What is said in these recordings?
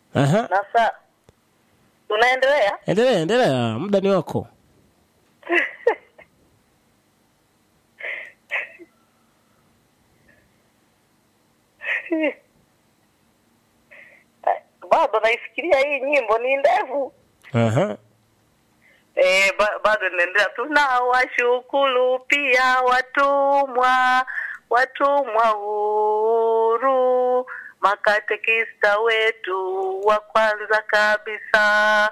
Aha. na saa tunaendelea Endelea, endelea, muda ni wako. bado naifikiria hii nyimbo ni ndefu Aha. Eh, ba, bado naendelea. Tunawashukuru pia watumwa, watumwa huru, makatekista wetu wa kwanza kabisa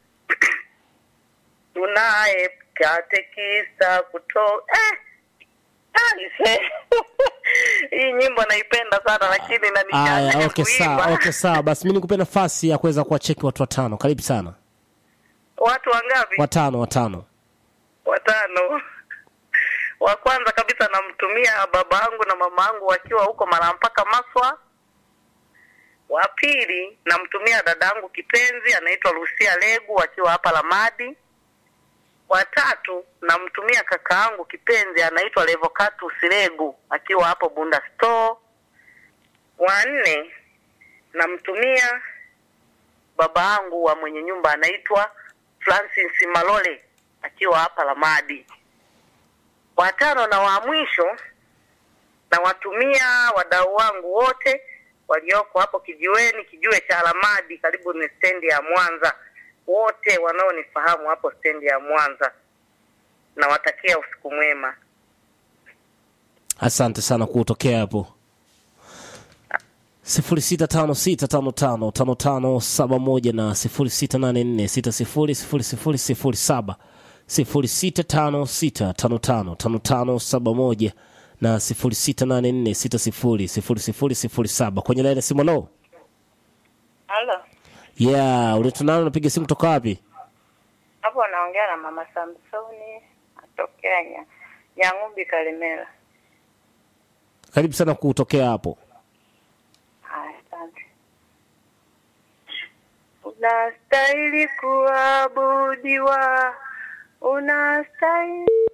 tunaye katekista kuto eh, aise. hii nyimbo naipenda sana lakini Aya, inanichanganya okay sawa, kuimba. okay sawa. Basi mimi nikupe nafasi ya kuweza kuwacheki watu watano. Karibu sana. Watu wangapi? Watano, watano. watano wa kwanza kabisa namtumia baba yangu na mama yangu wakiwa huko Malampaka Maswa. Wa pili namtumia dada yangu kipenzi anaitwa Lucia Legu akiwa hapa Lamadi. Wa tatu namtumia kaka yangu kipenzi anaitwa Levocatus Legu akiwa hapo Bunda Store. Wa nne namtumia baba yangu wa mwenye nyumba anaitwa Francis Malole akiwa hapa Lamadi. Watano na wa mwisho nawatumia wadau wangu wote walioko hapo kijiweni, kijiwe cha Lamadi, karibu ni stendi ya Mwanza, wote wanaonifahamu hapo stendi ya Mwanza, nawatakia usiku mwema. Asante sana kutokea hapo. sifuri sita tano sita tano tano tano tano saba moja na sifuri sita nane nne sita sifuri sifuri sifuri sifuri saba sifuri sita tano sita tano tano tano tano saba moja na sifuri sita nane nne sita sifuri sifuri sifuri sifuri saba kwenye laini ya simu. Lo, Halo, yeah, ulitunana unapiga simu toka wapi? hapo naongea na mama Samsoni atokea nya Nyang'umbi Kalemera. Karibu sana kutokea hapo. Haya, asante. Unastahili kuabudiwa, unastahili